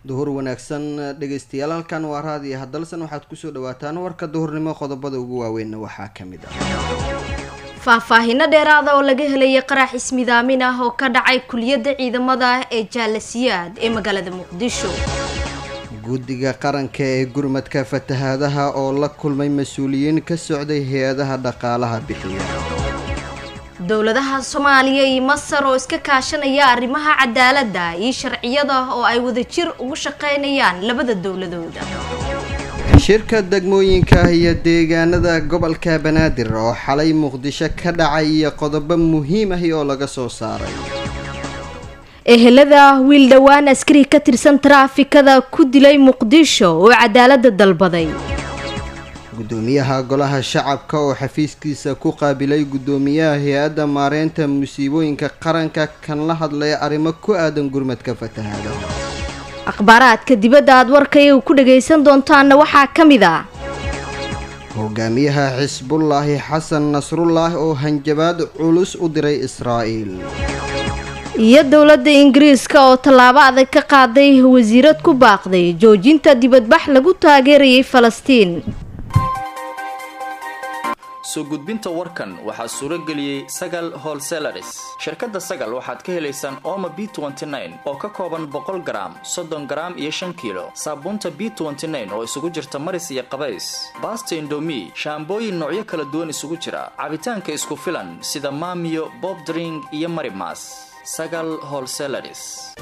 duhur wanaagsan dhegeystayaal halkan waa raadiyo hadalsan waxaad kusoo dhawaataan warka duhurnimo qodobada ugu waaweynna waxaa ka mid ah faahfaahino dheeraada oo laga helaya qarax ismidaamin ah oo ka dhacay kuliyadda ciidamada ee jaalasiyaad ee magaalada muqdisho guddiga qaranka ee gurmadka fatahaadaha oo la kulmay mas-uuliyiin ka socday hay-adaha dhaqaalaha bixiya dowladaha soomaaliya iyo masar oo iska kaashanaya arrimaha cadaaladda iyo sharciyada oo ay wadajir ugu shaqeynayaan labada dowladooda shirka degmooyinka iyo deegaanada gobolka banaadir oo xalay muqdisho ka dhacay iyo qodobo muhiim ahi oo laga soo saaray ehelada wiil dhowaan askari ka tirsan taraafikada ku dilay muqdisho oo cadaaladda dalbaday gudoomiyaha golaha shacabka oo xafiiskiisa ku qaabilay gudoomiyaha hay-adda maareynta musiibooyinka qaranka kan la hadlaya arrimo ku aadan gurmadka fatahaada akhbaaraadka dibadda aad warkayaga ku dhagaysan doontaanna waxaa ka mid ah hogaamiyaha xisbullaahi xasan nasrullaah oo hanjabaad culus u diray israa'iil iyo dowladda ingiriiska oo tallaabo adag ka qaaday wasiirad ku baaqday joojinta dibadbax lagu taageerayay falastiin soo gudbinta warkan waxaa suuro geliyey sagal holselaris shirkadda sagal waxaad ka helaysaan oma b oo ka kooban boqol garaam soddon garaam iyo shan kiilo saabuunta b oo isugu jirta maris iyo qabays baasta indomi shaambooyin noocyo kala duwan isugu jira cabitaanka isku filan sida maamiyo bob dring iyo marimas sagal holselaris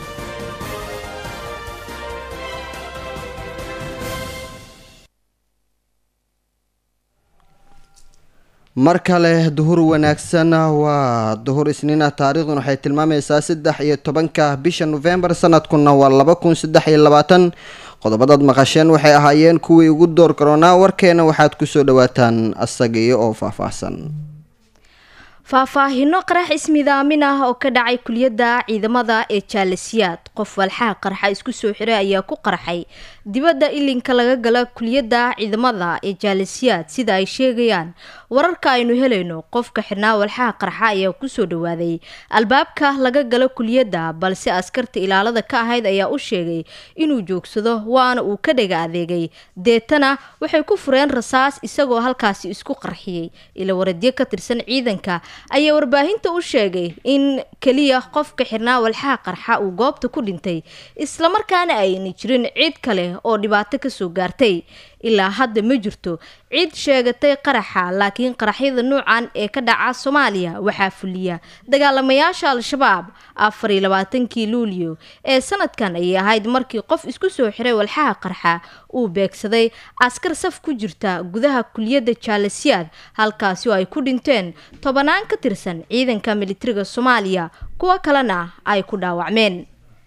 mar kale duhur wanaagsan waa duhur isniina taariikhdun waxay tilmaamaysaa saddex iyo tobanka bisha nofembar sanadkuna waa laba kun saddex iyo labaatan qodobadaad maqasheen waxay ahaayeen kuwii ugu door karoonaa warkeena waxaad kusoo dhawaataan asagii oo faahfaahsan faahfaahino qarax ismidaamin ah oo ka dhacay kuliyadda ciidamada ee jaalasiyaad qof walxaha qarxa isku soo xiray ayaa ku qarxay dibadda ilinka laga gala kuliyadda ciidamada ee jaalasiyaad sida ay sheegayaan wararka aynu helayno qofka xirnaa walxaha qarxa ayaa kusoo dhawaaday albaabka laga galo kuliyadda balse askarta ilaalada ka ahayd ayaa u sheegay inuu joogsado waana uu ka dhaga adeegay deetana waxay ku fureen rasaas isagoo halkaasi isku qarxiyey ila waradyo ka tirsan ciidanka ayaa warbaahinta u sheegay in keliya qofka xirnaa walxaha qarxa uu goobta ku dhintay islamarkaana ayna jirin cid kale oo dhibaato kasoo gaartay ilaa hadda ma jirto cid sheegatay qaraxa laakiin qaraxyada nuucan ee ka dhaca soomaaliya waxaa fuliya dagaalamayaasha al-shabaab afar iyo labaatankii luulyo ee sanadkan ayay ahayd markii qof isku soo xiray walxaha qarxa uu beegsaday askar saf ku jirta gudaha kuliyadda jaalasiyaad halkaasi oo ay ku dhinteen tobanaan ka tirsan ciidanka militariga soomaaliya kuwo kalena ay ku dhaawacmeen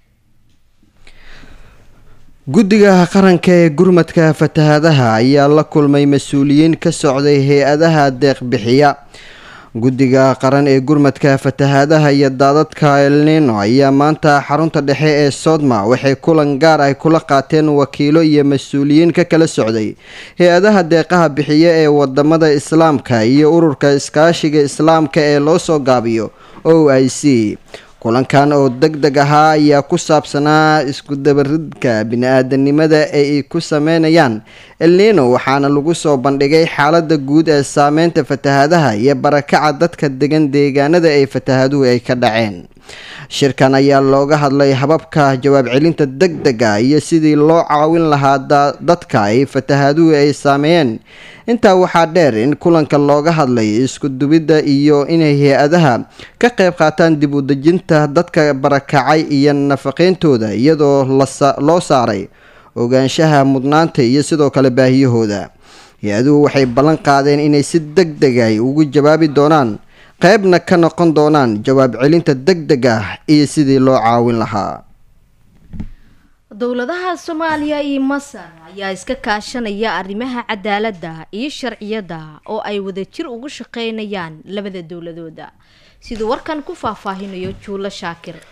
guddiga qaranka ee gurmadka fatahaadaha ayaa la kulmay mas-uuliyiin ka socday hay-adaha deeqbixiya guddiga qaran ee gurmadka fatahaadaha iyo daadadka elnino ayaa maanta xarunta dhexe ee sodma waxay kulan gaar ay kula qaateen wakiilo iyo mas-uuliyiin ka kala socday hay-adaha deeqaha bixiya ee wadamada islaamka iyo ururka iskaashiga islaamka ee loo soo gaabiyo o i c kulankan oo deg deg ahaa ayaa ku saabsanaa isku dabaridka bini-aadanimada ee ay ku sameynayaan elnino waxaana lagu soo bandhigay xaalada guud ee saameynta fatahaadaha iyo barakaca dadka degan deegaanada ay fatahaaduhu ay ka dhaceen shirkan ayaa looga hadlay hababka jawaab celinta deg dega iyo sidii loo caawin lahaa dadka ay fatahaaduhu ay saameeyeen intaa waxaa dheer in kulanka looga hadlay isku dubidda iyo inay hay-adaha ka qayb qaataan dib u dejinta dadka barakacay iyo nafaqeyntooda iyadoo loo saaray ogaanshaha mudnaanta iyo sidoo kale baahiyahooda hay-aduhu waxay ballan qaadeen inay si deg deg ay ugu jawaabi doonaan qaybna ka noqon doonaan jawaab celinta deg deg ah iyo sidii loo caawin lahaa dowladaha soomaaliya iyo masar ayaa iska kaashanaya arrimaha cadaaladda iyo sharciyadda oo ay wadajir ugu shaqeynayaan labada dowladooda siduu warkan ku faahfaahinayo juulo shaakir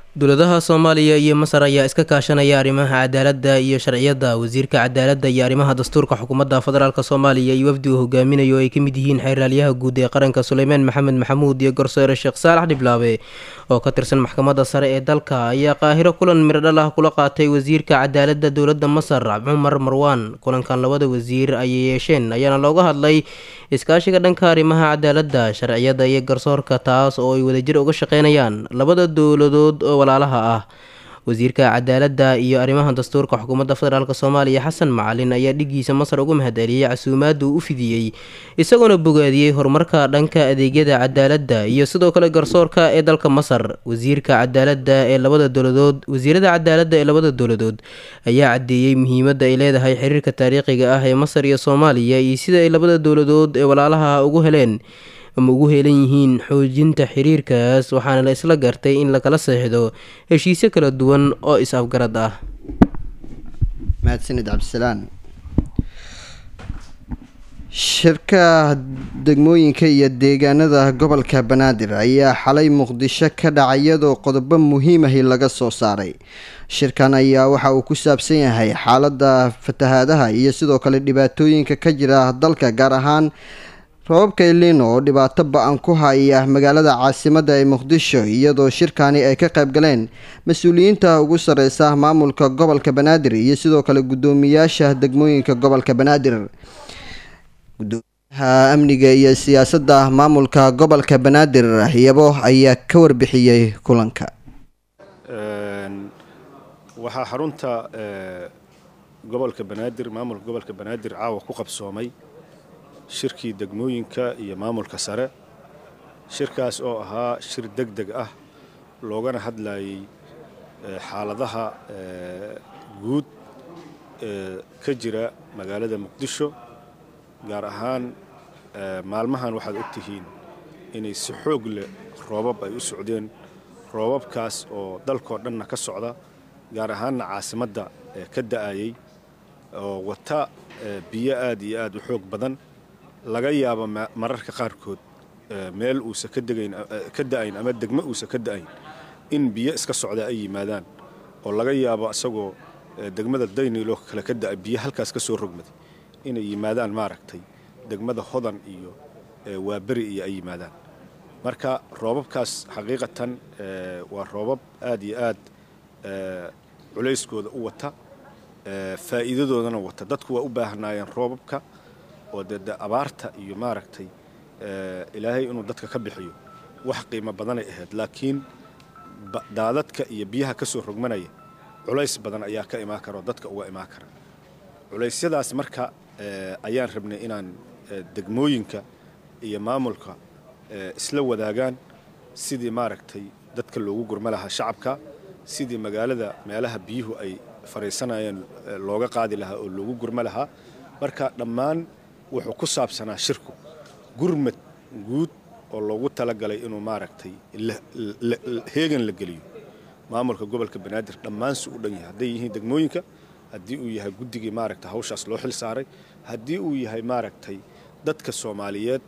dowladaha soomaaliya iyo masar ayaa iska kaashanaya arrimaha cadaaladda iyo sharciyadda wasiirka cadaaladda iyo arrimaha dastuurka xukuumadda federaalk soomaaliya iyo wafdi uu hogaaminayo ay ka mid yihiin xeeraalyaha guud ee qaranka suleymaan maxamed maxamuud iyo garsoore sheekh saalax dhiblaabe oo ka tirsan maxkamadda sare ee dalka ayaa qaahiro kulan miradhal ah kula qaatay wasiirka cadaaladda dowladda masar cumar marwaan kulankan labada wasiir ayay yeesheen ayaana looga hadlay iskaashiga dhanka arrimaha cadaaladda sharciyadda iyo garsoorka taas oo ay wadajir uga shaqeynayaan labada dowladood oo walaalaha ah wasiirka cadaaladda iyo arrimaha dastuurka xukuumadda federaalk soomaaliya xasan macalin ayaa dhigiisa masar uga mahadceliyey casuumaadda uu u fidiyey isagoona bogaadiyey horumarka dhanka adeegyada cadaaladda iyo sidoo kale garsoorka ee dalka masar wasiirka cadaaladda ee labada dowladood wasiirada cadaaladda ee labada dowladood ayaa caddeeyey muhiimadda ay leedahay xiriirka taariikhiga ah ee masar iyo soomaaliya iyo sida ay labada dowladood ee walaalaha ugu heleen ama ugu heelan yihiin xoojinta xiriirkaas waxaana la isla gartay in lakala seexdo heshiisyo kala duwan oo is-afgarad ah mahadsanid cabdisalaan shirka degmooyinka iyo deegaanada gobolka banaadir ayaa xalay muqdisho ka dhacay iyadoo qodobo muhiimahi laga soo saaray shirkan ayaa waxa uu ku saabsan yahay xaaladda fatahaadaha iyo sidoo kale dhibaatooyinka ka jira dalka gaar ahaan robabka elino oo dhibaato ba-an ku haya magaalada caasimadda ee muqdisho iyadoo shirkani ay ka qayb galeen mas-uuliyiinta ugu sareysa maamulka gobolka banaadir iyo sidoo kale guddoomiyaasha degmooyinka gobolka banaadir gudoomiyaha amniga iyo siyaasadda maamulka gobolka banaadir yabo ayaa ka warbixiyey kulanka waxaa xarunta gobolka banaadir maamulka gobolka banaadir caawa ku qabsoomay shirkii degmooyinka iyo maamulka sare shirkaas oo ahaa shir deg deg ah loogana hadlayay xaaladaha guud ee ka jira magaalada muqdisho gaar ahaan maalmahan waxaad og tihiin inay si xoog leh roobab ay u socdeen roobabkaas oo dalkoo dhanna ka socda gaar ahaanna caasimadda ka da'ayay oo wata biyo aad iyo aad u xoog badan laga yaabo mararka qaarkood meel uusa ka da'ayn ama degmo uusa ka da'ayn in biyo iska socda ay yimaadaan oo laga yaabo isagoo degmada daynilo kale ka da'a biyo halkaas ka soo rogmaday inay yimaadaan maaragtay degmada hodan iyo waaberi iyo ay yimaadaan marka roobabkaas xaqiiqatan waa roobab aad iyo aad culayskooda u wata faa'iidadoodana wata dadku waa u baahnaayeen roobabka oo dee de abaarta iyo maaragtay ilaahay inuu dadka ka bixiyo wax qiimo badanay ahayd laakiin daadadka iyo biyaha ka soo rogmanaya culays badan ayaa ka imaan kara oo dadka uga imaan kara culaysyadaas marka ayaan rabnay inaan degmooyinka iyo maamulka isla wadaagaan sidii maaragtay dadka loogu gurma lahaa shacabka sidii magaalada meelaha biyuhu ay fariisanayeen looga qaadi lahaa oo loogu gurma lahaa marka dhammaan wuxuu ku saabsanaa shirku gurmad guud oo loogu talagalay inuu maaragtay heegan la geliyo maamulka gobolka banaadir dhammaansu u dhan yahay hadday yihiin degmooyinka haddii uu yahay guddigii maaragtay hawshaas loo xil saaray haddii uu yahay maaragtay dadka soomaaliyeed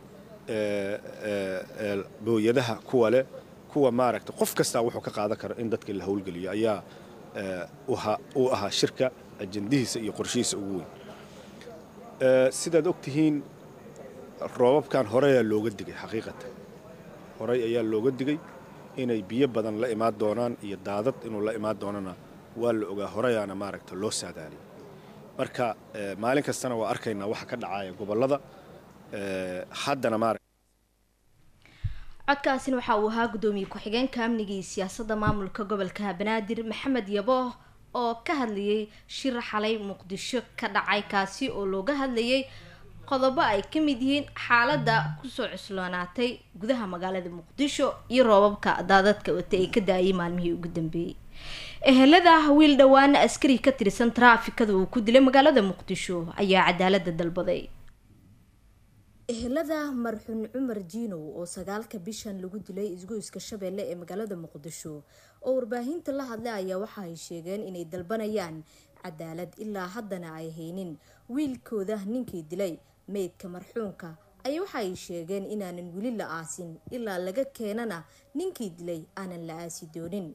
booyadaha kuwa leh kuwa maaragtay qof kastaa wuxuu ka qaadan karo in dadka la howlgeliyo ayaa uu ahaa shirka ajandihiisa iyo qorshihiisa ugu weyn sidaad og tihiin roobabkan horeyaa looga digay xaqiiqatan horey ayaa looga digay inay biyo badan la imaan doonaan iyo daadad inuu la imaan doonana waa la ogaa horeyaana maaragta loo saadaaliyay marka maalin kastana waa arkaynaa waxa ka dhacaya gobollada haddana maaragta codkaasina waxa uu ahaa guddoomiye ku-xigeenka amniga iyo siyaasadda maamulka gobolka banaadir maxamed yabo oo ka hadlayay shir xalay muqdisho ka dhacay kaasi oo looga hadlayay qodobo ay ka mid yihiin xaaladda kusoo cusloonaatay gudaha magaalada muqdisho iyo roobabka daadadka wata ee ka da-ayay maalmihii ugu dambeeyey ehelada wiil dhowaana askari ka tirsan taraafikada uu ku dilay magaalada muqdisho ayaa cadaalada dalbaday ehelada marxuun cumar jiinow oo sagaalka bishan lagu dilay isgoyska shabeelle ee magaalada muqdisho oo warbaahinta la hadlay ayaa waxa ay sheegeen inay dalbanayaan cadaalad ilaa haddana ay haynin wiilkooda ninkii dilay meydka marxuunka ayaa waxa ay sheegeen inaanan weli la aasin ilaa laga keenana ninkii dilay aanan la aasi doonin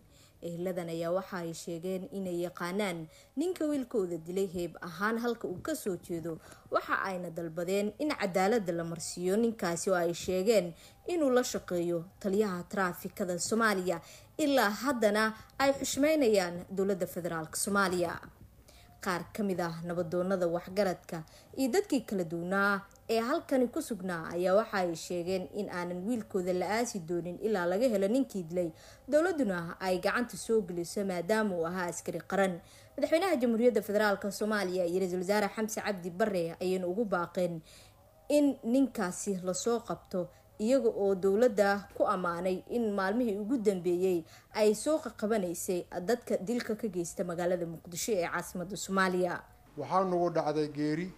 ehladan ayaa waxa ay sheegeen inay yaqaanaan ninka wiilkooda dilay heeb ahaan halka uu kasoo jeedo waxa ayna dalbadeen in cadaalada la marsiiyo ninkaasi oo ay sheegeen inuu la shaqeeyo taliyaha taraafikada soomaaliya ilaa haddana ay xushmeynayaan dowladda federaalk soomaaliya qaar ka mid ah nabadoonada waxgaradka iyo dadkii kala duwanaa ee halkani ku sugnaa ayaa waxa ay sheegeen in aanan wiilkooda la aasi doonin ilaa laga helo ninkii dilay dowladuna ay gacanta soo geliso maadaama uu ahaa askari qaran madaxweynaha jamhuuriyadda federaalk soomaaliya iyo ra-iisul wasaare xamse cabdi bare ayayna ugu baaqeen in ninkaasi lasoo qabto iyaga oo dowladda ku ammaanay in maalmihii ugu dambeeyey ay soo qaqabanaysay dadka dilka ka geysta magaalada muqdisho ee caasimada soomaaliya waxaa nagu dhacday geeri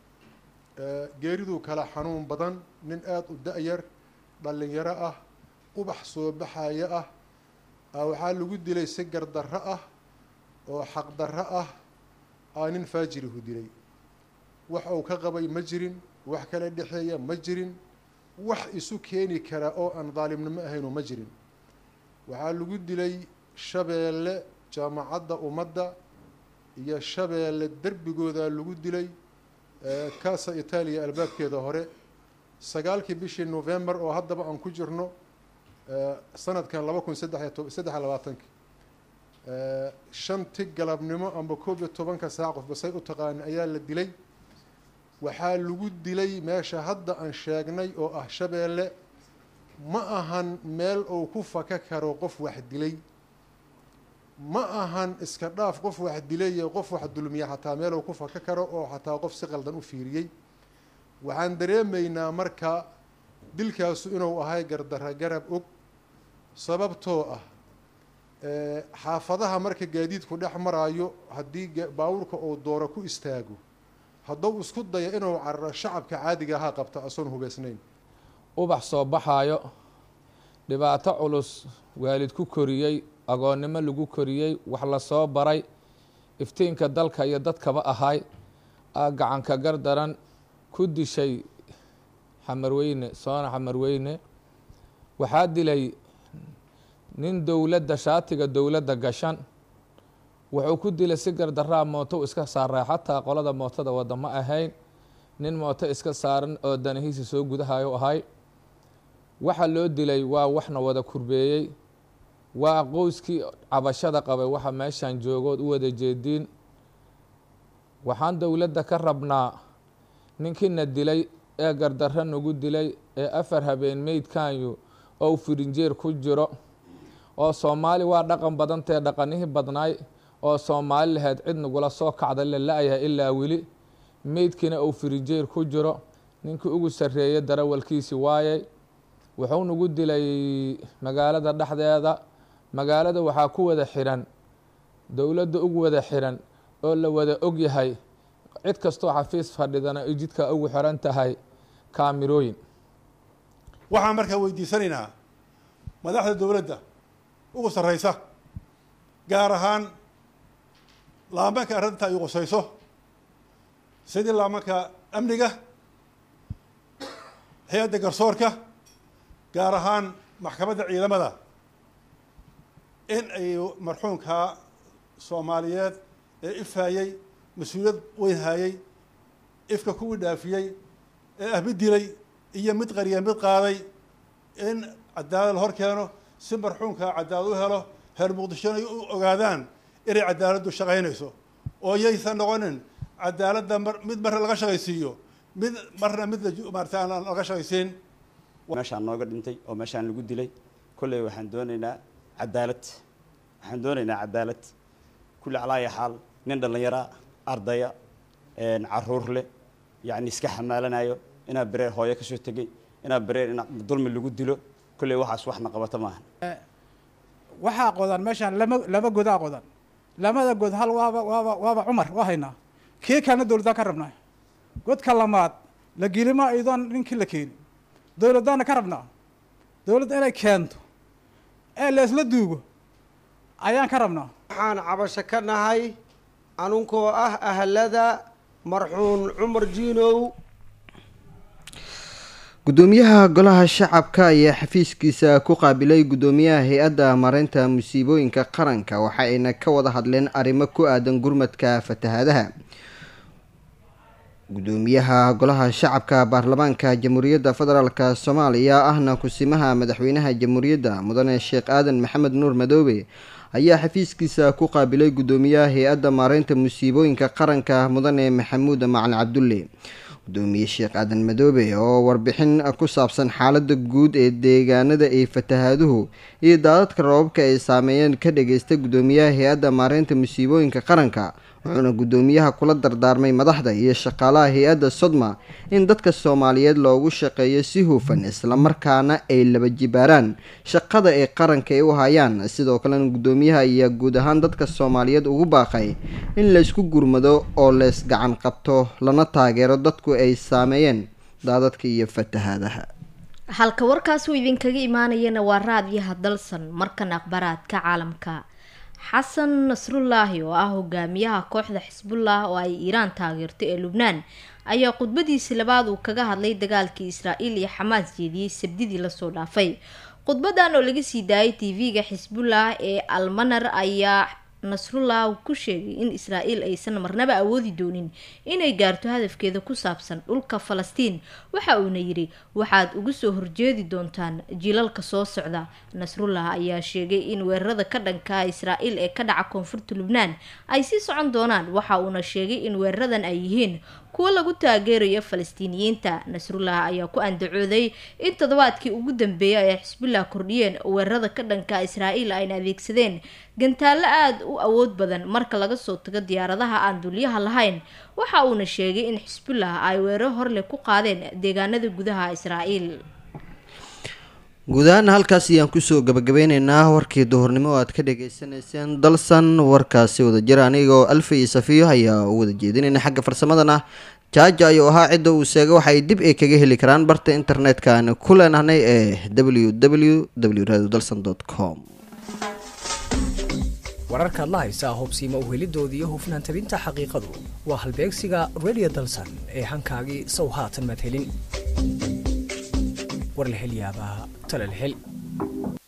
geeriduu kala xanuun badan nin aada u da-yar dhallinyaro ah ubax soo baxaya ah waxaa lagu dilay si gardarro ah oo xaqdarro ah aa nin faajirihu dilay wax uu ka qabay ma jirin wax kala dhexeeya ma jirin wax isu keeni kara oo aan daalimnimo ahaynu ma jirin waxaa lagu dilay shabeelle jaamacadda ummadda iyo shabeelle derbigooda lagu dilay casa itaaliya albaabkeeda hore sagaalkii bishii november oo haddaba aan ku jirno sanadkan laba kun saddex iyo saddex iyo labaatanki shanti galabnimo amba koob iyo tobanka saac qofba say u taqaani ayaa la dilay waxaa lagu dilay meesha hadda aan sheegnay oo ah shabeelle ma ahan meel uu ku faka karo qof wax dilay ma ahan iska dhaaf qof wax dilay iyo qof wax dulmiya xataa meel uu ku faka karo oo xataa qof si qaldan u fiiriyey waxaan dareemaynaa marka dilkaasu inuu ahay gardarra garab og sababtoo ah xaafadaha marka gaadiidku dhex maraayo haddii baawurka uu dooro ku istaago hadduu isku dayo inuu cararo shacabka caadiga ahaa qabta asoon hubaysnayn ubax soo baxaayo dhibaato culus waalid ku koriyey agoonnimo lagu koriyey wax la soo baray iftiinka dalka iyo dadkaba ahay aa gacanka gardaran ku dishay xamarweyne soona xamarweyne waxaa dilay nin dowladda shaatiga dowladda gashan wuxuu ku dilay si gardaraa mootou iska saaray xataa qolada mootada wada ma ahayn nin mooto iska saaran oo danahiisa soo gudahayo ahay waxa loo dilay waa waxna wada kurbeeyey waa qoyskii cabashada qabay waxa meeshan joogood u wada jeediin waxaan dowladda ka rabnaa ninkiina dilay ee gardarro nagu dilay ee afar habeen meydkanyu oo firinjeer ku jiro oo soomaali waa dhaqan badantee dhaqanihii badnaay oo soomaali lahayd cid nagula soo kacda la la-yahay ilaa weli meydkiina uu firinjeer ku jiro ninkii ugu sarreeyay darawalkiisi waayay wuxuu nagu dilay magaalada dhexdeeda magaalada waxaa ku wada xiran dowladda ugu wada xiran oo la wada og yahay cid kastoo xafiis fadhidana ay jidka ugu xiran tahay kaamirooyin waxaan markaa weydiisanaynaa madaxda dowladda ugu sarreysa gaar ahaan laamanka arrinta ay qusayso sidii laamanka amniga hay-adda garsoorka gaar ahaan maxkamadda ciidamada in ay marxuumka soomaaliyeed ee ifhayey mas-uuliyad weyn hayey ifka kuwii dhaafiyey ee ah mid dilay iyo mid qariya mid qaaday in cadaalad la hor keeno si marxuumka cadaalad u helo heer muqdishona ay u ogaadaan inay cadaaladdu shaqaynayso oo yaysan noqonin cadaaladda mar mid marna laga shaqaysiiyo mid marna mid maarata aan laga shaqaysiin meeshaan nooga dhintay oo meeshaan lagu dilay kolley waxaan doonaynaa cadaalad waxaan doonaynaa cadaalad kulli calaaya xaal nin dhallinyara ardaya caruur leh yacni iska xamaalanayo inaa bereer hooyo kasoo tegey inaa bereer in dulmi lagu dilo kolley waxaas waxna qabata maahan waxaa qodan meeshaan lama laba godaa qodan lamada god hal waaba waaba waaba cumar waa haynaa kii kalena dowladdaan ka rabnaa godka lamaad la gelima iyadoon ninkii la keenin dowladdaana ka rabnaa dowladda inay keento ee leesla duugo ayaan ka rabnaa waxaan cabasho ka nahay anunkoo ah ahlada marxuun cumar jiinow gudoomiyaha golaha shacabka ayaa xafiiskiisa ku qaabilay gudoomiyaha hay-adda mareynta musiibooyinka qaranka waxa ayna ka wada hadleen arrimo ku aadan gurmadka fatahaadaha gudoomiyaha golaha shacabka baarlamaanka jamhuuriyadda federaalk soomaaliya ahna kusimaha madaxweynaha jamhuuriyadda mudane sheekh aadan maxamed nuur madoobe ayaa xafiiskiisa ku qaabilay gudoomiyaha hay-adda maareynta musiibooyinka qaranka mudane maxamuud macalin cabdulle gudoomiye sheekh aadan madoobe oo warbixin ku saabsan xaalada guud ee deegaanada ay fatahaaduhu iyo daadadka roobabka ay saameeyeen ka dhageysta gudoomiyaha hay-adda maareynta musiibooyinka qaranka wuxuuna gudoomiyaha kula dardaarmay madaxda iyo shaqaalaha hay-adda sodma in dadka soomaaliyeed loogu shaqeeyo si hufan islamarkaana ay laba jibaaraan shaqada ay qaranka ay u hayaan sidoo kalena gudoomiyaha ayaa guud ahaan dadka soomaaliyeed ugu baaqay in laysku gurmado oo leys gacan qabto lana taageero dadku ay saameeyeen daadadka iyo fatahaadaha halka warkaasi uu idinkaga imaanayana waa raadiyaha dalsan markan akhbaraadka caalamka xasan nasrullaahi oo ah hogaamiyaha kooxda xisbullah oo ay iiraan taageerto ee lubnaan ayaa khudbadiisi labaad uu kaga hadlay dagaalkii israa'iil iyo xamaas jeediyey sabdidii lasoo dhaafay khudbadan oo laga sii daayay tv-ga xisbullah ee almanar ayaa nasrullah ku sheegay in israa'iil aysan marnaba awoodi doonin inay gaarto hadafkeeda ku saabsan dhulka falastiin waxa uuna yidhi waxaad uga soo horjeedi doontaan jiilalka soo socda nasrullah ayaa sheegay in weerarada ka dhanka israa'iil ee ka dhaca koonfurta lubnaan ay sii socon doonaan waxa uuna sheegay in weeraradan ay yihiin kuwo lagu taageerayo falastiiniyiinta nasrullah ayaa ku andacooday in toddobaadkii ugu dambeeyay ay xisbullah kordhiyeen weerarada ka dhanka israa'iil ayna adeegsadeen gantaallo aada u awood badan marka laga soo tago diyaaradaha aan dulyaha lahayn waxa uuna sheegay in xisbullah ay weeraro horleh ku qaadeen deegaanada gudaha israa'iil guud ahaan halkaas ayaan kusoo gabagabeyneynaa warkii duhurnimo oo aad ka dhagaysanayseen dalsan warkaasi wada jira anigoo alfa iyo safiyo ayaa u wada jeedinayna xagga farsamadana jaaja ayuu ahaa cidda uu sheega waxay dib ay kaga heli karaan barta internetka aan ku leenahnay ee w w w radio dalsan com wararkaad la haysaa hubsiima uhelidooda iyo hufnaan tabinta xaqiiqadu waa halbeegsiga radio dalsan ee hankaagii sow haatan madhelin war la hel yaabaa tala la hel